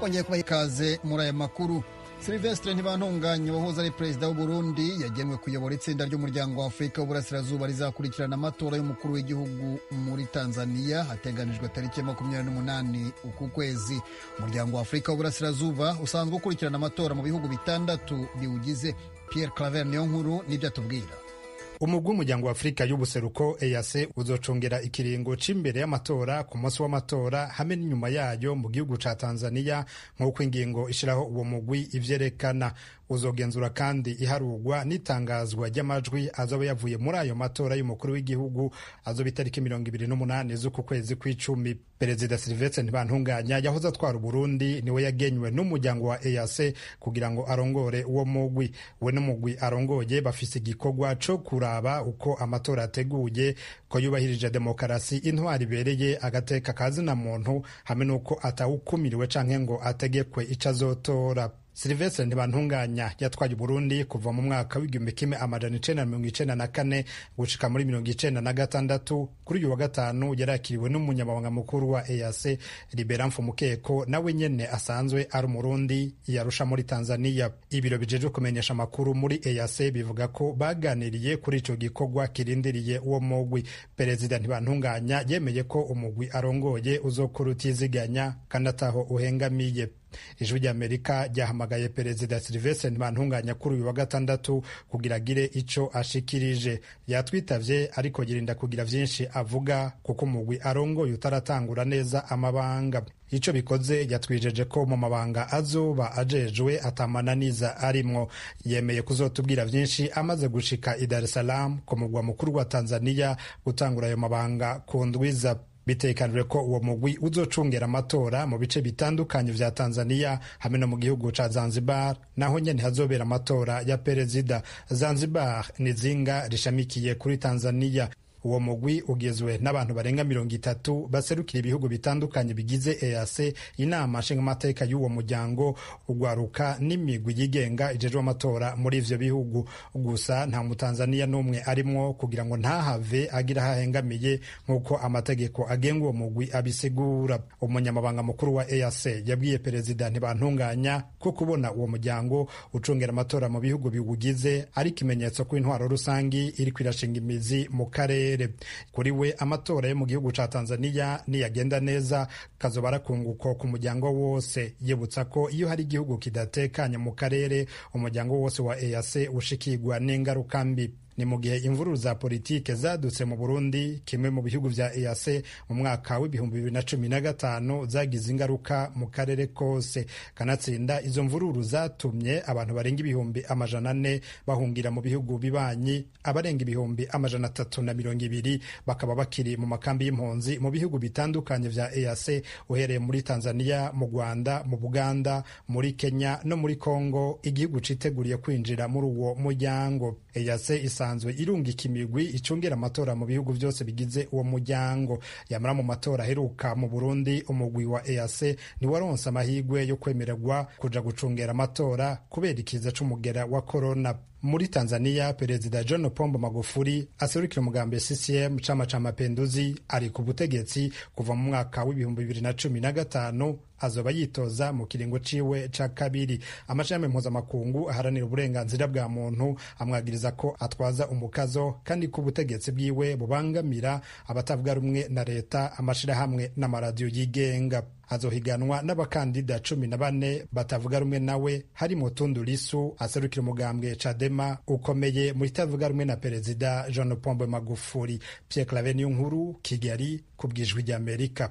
bongeye kubaha ikaze muri aya makuru silvestre ntibantunganye wahoze ari perezida w'u Burundi yagenwe kuyobora itsinda ry'umuryango wa afurika w'uburasirazuba rizakurikirana amatora y'umukuru w'igihugu muri tanzania hateganijwe tariki ya makumyabiri n'umunani uku kwezi umuryango wa afurika w'uburasirazuba usanzwe ukurikirana amatora mu bihugu bitandatu biwugize pierre claver niyo nkuru n'ibyo atubwira umugwi w'umuryango wa afurika y'ubuseruko ease uzocongera ikiringo c'imbere y'amatora ku munsi w'amatora hamwe n'inyuma yayo mu gihugu ca tanzania nk'uko ingingo ishiraho uwo mugwi ivyerekana uzogenzura kandi iharurwa n'itangazwa ry'amajwi azoba yavuye muri ayo matora y'umukuru w'igihugu azoba itariki mirongo ibiri n'umunani z'uku kwezi kw'icumi perezida silvestre ntibantunganya yahoze atwara uburundi niwe yagenywe n'umuryango wa ease kugira ngo arongore uwo mugwi we n'umugwi arongoye bafise igikorwa co kuraba uko amatora ateguye ko yubahirije demokarasi intwari ibereye agateka kazina muntu hamwe n'uko atawukumiriwe canke ngo ategekwe ico azotora silvestre ntibantunganya yatwaye uburundi kuva mu mwaka w'igihumbi kimwe amajana icenda na mirongo icenda na kane gushika muri mirongo icenda na gatandatu kuri uyu wa gatanu yarakiriwe n'umunyamabanga mukuru wa ease libera mfumukeko nawe nyene asanzwe ari umurundi yarusha muri tanzania ibiro bijejwe kumenyesha amakuru muri ease bivuga ko baganiriye kuri ico gikorwa kirindiriye uwo mugwi perezida ntibantunganya yemeye ko umugwi arongoye uzokora utiziganya kandi ataho uhengamiye ijwi ry'amerika ryahamagaye perezida silvestre ntibantunganya kuri uyu wa gatandatu kugira agire ico ashikirije yatwitavye ariko yirinda kugira vyinshi avuga kuko umugwi arongoye utaratangura neza amabanga ico bikoze yatwijeje ko mu mabanga azoba ajejwe atamananiza arimwo yemeye kuzotubwira vyinshi amaze gushika i dar es salaam ku mugwa mukuru wa tanzania gutangura ayo mabanga ku ndwiza bitekanijwe ko uwo mugwi uzocungera amatora mu bice bitandukanye vya tanzania hamwe no mu gihugu ca zanzibar naho nyene hazobera amatora ya perezida zanzibar ni zinga rishamikiye kuri tanzania uwo mugwi ugizwe n'abantu barenga mirongo itatu baserukira ibihugu bitandukanye bigize ease inama nshingamateka y'uwo muryango ugwaruka n'imigwi yigenga ijejwe amatora muri ivyo bihugu gusa nta mutanzaniya n'umwe arimwo kugira ngo ntahave agira hahengamiye nk'uko amategeko agenga uwo mugwi abisigura umunyamabanga mukuru wa ease yabwiye perezida ntibantunganya ko kubona uwo muryango ucungera amatora mu bihugu biwugize ari ikimenyetso ko intwaro rusangi iriko irashinga imizi mu karere kuri we amatora yo mu gihugu ca tanzania niyagenda neza kazoba arakunguko ku muryango wose yibutsa ko iyo hari igihugu kidatekanye mu karere umuryango wose wa ease ushikirwa n'ingaruka mbi ni mu gihe imvururu za politike zadutse mu burundi kimwe mu bihugu vya ease mu mwaka w'ibihumbi bibiri na cumi na gatanu zagize ingaruka mu karere kose kanatsinda izo mvururu zatumye abantu barenga ibihumbi amajana ane bahungira mu bihugu bibanyi abarenga ibihumbi amajana atatu na mirongo ibiri bakaba bakiri mu makambi y'impunzi mu bihugu bitandukanye vya ease uhereye muri tanzania mu rwanda mu buganda muri kenya no muri congo igihugu citeguriye kwinjira muri uwo muryango ease isanzwe irungika imigwi icungira amatora mu bihugu byose bigize uwo muryango yamara mu matora aheruka mu burundi umugwi wa ease ntiwaronse amahirwe yo kwemererwa kuja gucungera amatora kubera ikiza c'umugera wa korona muri tanzania perezida john pombo magufuli aserukira umugambi ccm chama cha mapenduzi ari ku butegetsi kuva mu mwaka w'ibihumbi bibiri na cumi na gatanu azoba yitoza mu kiringo ciwe ca kabiri amashami mpuzamakungu aharanira uburenganzira bwa muntu amwagiriza ko atwaza umukazo kandi ko ubutegetsi bwiwe bubangamira abatavuga rumwe na leta amashirahamwe n'amaradiyo yigenga azohiganwa n'abakandida cumi na bane batavuga rumwe nawe harimo Tundu Lissu aserukira umugambwe Chadema ukomeye mu itavuga rumwe na perezida John Pombe Magufuli. Pierre Claver niyo nkuru Kigali ku bwijwi ry'Amerika.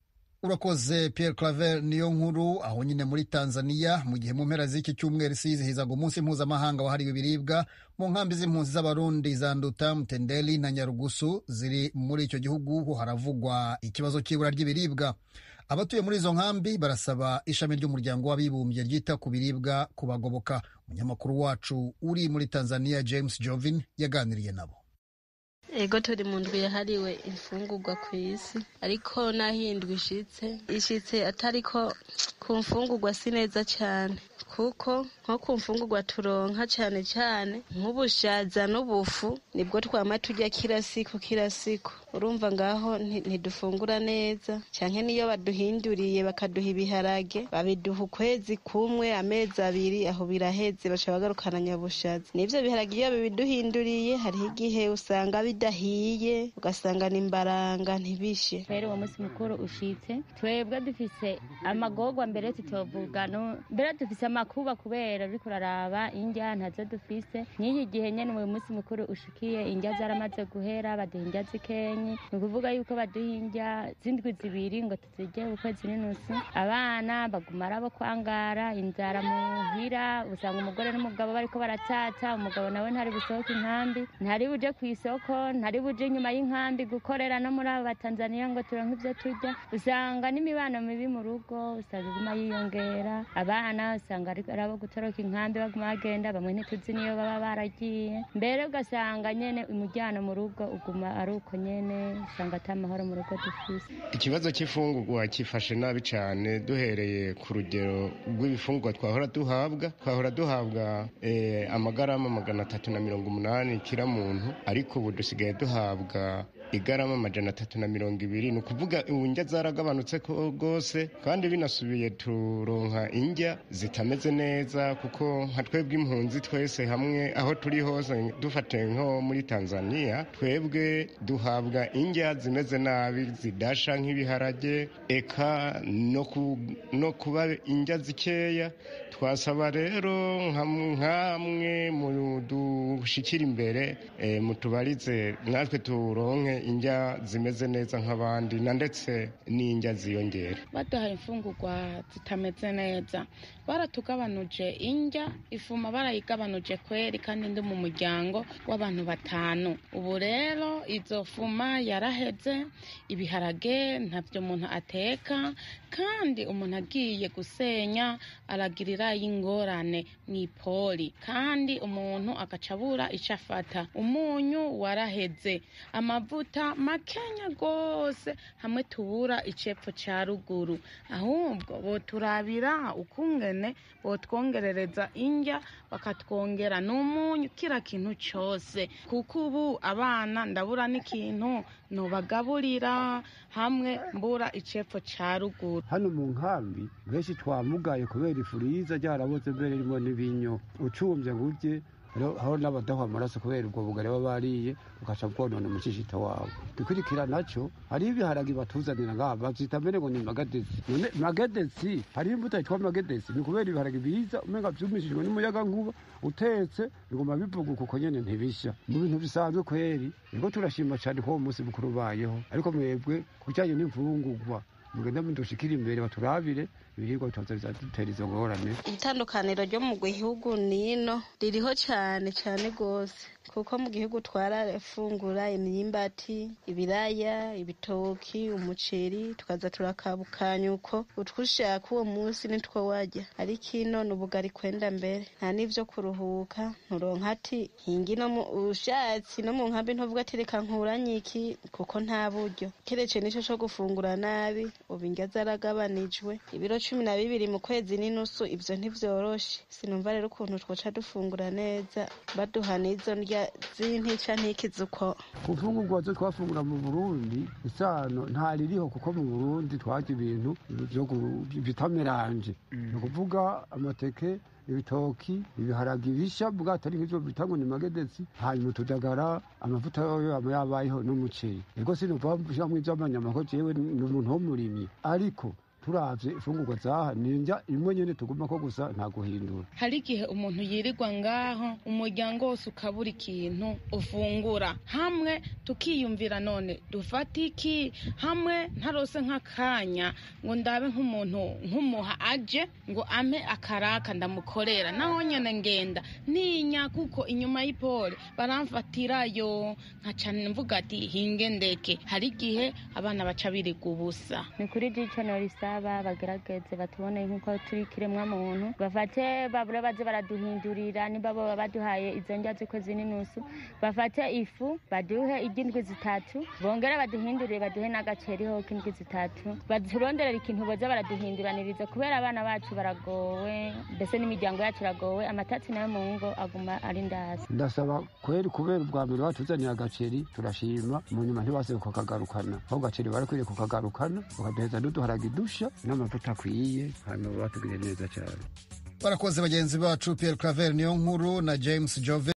urakoze Pierre Claver niyo nkuru aho nyine muri Tanzania mu gihe mu mpera z'iki cyumweru isi yizihizaga umunsi mpuzamahanga wahariwe ibiribwa mu nkambi z'impunzi z'abarundi za Nduta Mtendeli na Nyarugusu ziri muri icyo gihugu ho haravugwa ikibazo cy'ibura ry'ibiribwa abatuye muri izo nkambi barasaba ishami ry'umuryango w'abibumbye ryita ku biribwa kubagoboka umunyamakuru wacu uri muri Tanzania James Jovin yaganiriye nabo ego turi mu ndwi yahariwe imfungurwa ku isi ariko n'aho iyi ndwi ishitse ishitse atariko ku mfungurwa si neza cyane kuko nko ku mfungurwa turonka cyane cyane nk'ubushaza n'ubufu nibwo twama turya kila siku kila siku urumva ngaho ntidufungura neza canke niyo baduhinduriye bakaduha ibiharage babiduha ukwezi kumwe amezi abiri aho biraheze baca bagarukana nyabushazi n'ivyo biharage iyo bibiduhinduriye hariho igihe usanga bidahiye ugasanga ni imbaranga ntibishe rero uwo munsi mukuru ushitse twebwe dufise amagorwa mbere tutovuga mbere dufise amakuba kubera uriko uraraba indya ntazo dufise n'iki gihe nyene uyu munsi mukuru ushikiye indya zaramaze guhera baduha indya zikenyi ni ukuvuga yuko baduha indya z'indwi zibiri ngo tuzirye ukwezi n'inusu abana baguma arabo kwangara inzara muhira usanga umugore n'umugabo bariko baratata umugabo nawe ntari busohoke inkambi ntari buje ku isoko ntari buje inyuma y'inkambi gukorera no muri abo batanzaniya ngo turonke ivyo turya usanga n'imibano mibi mu rugo usanga iguma yiyongera abana usanga ari abo gutoroka inkambi baguma bagenda bamwe ntituzi niyo baba baragiye mbere ugasanga nyene umujyano mu rugo uguma ari uko nyene usanga ata mahoro mu rugo dufise ikibazo cy'ifungurwa cyifashe nabi cyane duhereye ku rugero rw'ibifungurwa twahora duhabwa twahora duhabwa eh, amagarama magana atatu na mirongo umunani kira muntu ariko ubu dusigaye duhabwa igarama amajana atatu na mirongo ibiri ni ukuvuga ubu indya zaragabanutse rwose kandi binasubiye turonka indya zitameze neza kuko nka twebwe impunzi twese hamwe aho turi hose dufate nko muri tanzania twebwe duhabwa indya zimeze nabi zidasha nk'ibiharage eka no kuba indya zikeya twasaba rero nk'amwe mu dushikira imbere mutubarize natwe turonke indya zimeze neza nk'abandi na ndetse n'indya ziyongera baduhaye imfungurwa zitameze neza baratugabanuje indya ifuma barayigabanuje kweri kandi ndi mu muryango w'abantu batanu ubu rero izo fuma yaraheze ibiharage ntabyo umuntu ateka kandi umuntu agiye gusenya aragirira y'ingorane mu ipoli kandi umuntu agaca abura icyo afata umunyu waraheze amavuta makenya rwose hamwe tubura icepfo cya ruguru ahubwo boturabira ukungene botwongerereza indya bakatwongera n'umunyu kira kintu cyose kuko ubu abana ndabura n'ikintu nubagaburira hamwe mbura icepfo cya ruguru hano mu nkambi benshi twamugaye kubera ifu riza ryaraboze mbere ririmo n'ibinyo ucumbye ngo urye aho n'abadaha amaraso kubera ubwo bugari baba bariye ugaca bwonona umushishito wawe dukurikira nacyo hari ibiharagi batuzanira ngaha babyita mbere ngo ni magadesi none magadesi hari imbuto yitwa magadesi ni ukubera ibiharagi biza umenga byumishijwe n'umuyaga nkuba utetse biguma bivuguka uko nyene ntibishya mu bintu bisanzwe kweri nibwo turashima cyane ko uwo munsi mukuru ubayeho ariko mwebwe ku bijyanye n'imfungurwa mugenda mudushikira imbere baturabire ibiribwa bitoza bizadutera izo ngorane itandukaniro ryo mu gihugu nino ririho cyane cyane rwose kuko mu gihugu twarafungura imyimbati ibiraya ibitoki umuceri tukaza turakabukanya uko utwushaka uwo munsi nitwo wajya ariko ino ni ubugari kwenda mbere nta n'ivyo kuruhuka nturonka ati hingi no mu ushatsi no mu nkambi ntuvuga ati reka nkuranye iki kuko nta buryo kerece nico co gufungura nabi ubu indya zaragabanijwe ibiro cumi na bibiri mu kwezi n'inusu ivyo ntivyoroshe sinumva rero ukuntu twoca dufungura neza baduha n'izo ndya z'intica ntikizi uko ku mfungurwa zo twafungura mu burundi isano ntaririho kuko mu burundi twarya ibintu bitameranje ni ukuvuga amateke ibitoki ibiharagi bisha bwatari nk'ivyo bita ngo ni magedesi hanyuma utudagara amavuta yoyo aba yabayeho n'umuceri ego sinuva shamwe ivy'amanyama ko jewe ni umuntu w'umurimyi ariko turavye ifungurwa zaha ninja imwe nyene tuguma ko gusa nta guhindura hari igihe umuntu yirirwa ngaho umuryango wose ukabura ikintu ufungura hamwe tukiyumvira none dufata iki hamwe ntarose nk'akanya ngo ndabe nk'umuntu nk'umuha aje ngo ampe akaraka ndamukorera naho nyene ngenda ninya kuko inyuma y'ipole baramfatirayo nkaca mvuga ati hinge ndeke hari igihe abana baca birirwa ubusa ni kuri jico norisa baraba bagerageze batubone nk'uko turi kiremwa muntu bafate babure baze baraduhindurira niba boba baduhaye izo ndya z'ukwezi n'inusu bafate ifu baduhe iry'indwi zitatu bongere baduhindurire baduhe n'agaceri ho k'indwi zitatu baturonderera ikintu boza baraduhinduraniriza kubera abana bacu baragowe mbese n'imiryango yacu iragowe amatatsi nayo mu ngo aguma ari ndasi ndasaba kweri kubera ubwa mbere batuzaniye agaceri turashima mu nyuma ntibasibe kukagarukana aho gaceri barakwiriye kukagarukana bakaduheza n'uduharage dusha n'amavuta akwiye hanyuma batugiriye neza cyane barakoze bagenzi bacu pierre claver niyo nkuru na james jove